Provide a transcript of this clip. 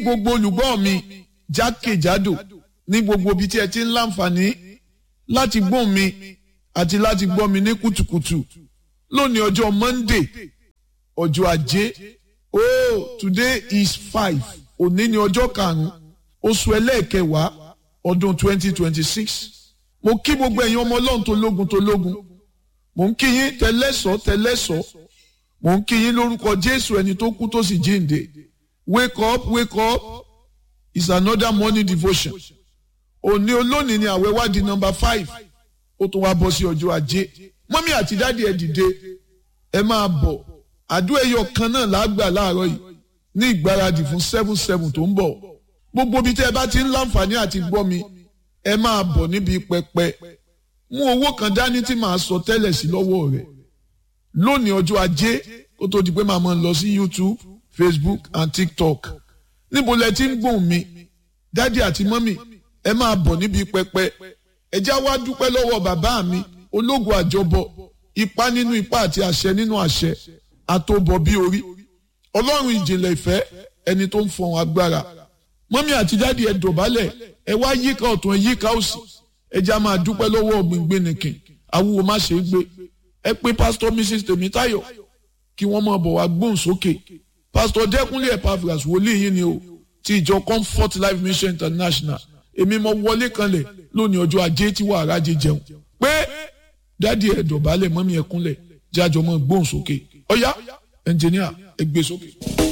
gbogbo olùgbọ́ mi jákèjádò ní gbogbo ibi tí ẹ ti ń láǹfààní láti gbọ́ mi àti láti gbọ́ mi ní kùtùkùtù lónìí ọjọ́ Monday ọjọ́ ajé oh today is five òní ni ọjọ́ karùn-ún oṣù ẹlẹ́ẹ̀kẹwàá ọdún twenty twenty six mo kí gbogbo ẹ̀yin ọmọ ọlọ́run tó lógun tó lógun mo ń kí yín tẹlẹ́sọ̀ tẹlẹ́sọ̀ mo ń kí yín lórúkọ Jésù ẹni tó kú tó sì jíǹde wake up wake up is another morning devotion òní olónìí ni àwẹ̀ wá di number five ó tún wá bọ́ sí ọjọ́ ajé mọ́mí àti dáàdi ẹ̀ dìde ẹ máa bọ̀ àdúrà ẹyọ kan náà lágbà láàárọ̀ yìí ní ìgbáradì fún seven seven tó ń bọ̀ gbogbo ibi tẹ́ ẹ bá ti ń láǹfààní àti gbọ́ mi ẹ máa bọ̀ níbi pẹpẹ mú owó kan dání tí màá sọ tẹ́lẹ̀ sí lọ́wọ́ rẹ̀ lónìí ọjọ́ ajé kó tó di pé màá máa lọ sí YouTube Facebook and TikTok níbo lẹ ti ń gbóhùn mi dádì àti mọ́mì ẹ máa bọ̀ níbi pẹpẹ ẹ já wá dúpẹ́ lọ́wọ́ bàbá mi ológun àjọbọ ipá nínú ipá àti àṣẹ nínú àṣẹ àtòbọ̀ bí orí ọlọ́run ìjìnlẹ̀ ìfẹ́ ẹni tó ń fọhùn agbára mọ́mí àti dádì ẹ dọ̀bálẹ̀ ẹ wá yíká ọ̀tún ẹ yíká òsì ẹ já máa dúpẹ́ lọ́wọ́ ọ̀gbìngbìn nìkìn awúwo má ṣe é gbé ẹ pé pásítọ̀ mrs tèmítáyọ̀ kí wọ́n máa bọ̀ wá gbóhùn sókè pásítọ̀ dẹ́kunlé epaphras wòlíì yín ni o ti ìjọ comfort life mission international èmi mo wọlé kanlẹ̀ lónìí ọjọ́ ajé tí wàá rájẹ jẹun pé dádì ẹ dọ̀bálẹ̀ mọ́mí ẹ kúnlẹ̀ jájọ mọ́ gbóhùn sókè ọ̀yá ẹnjìníà ẹ gbé sókè.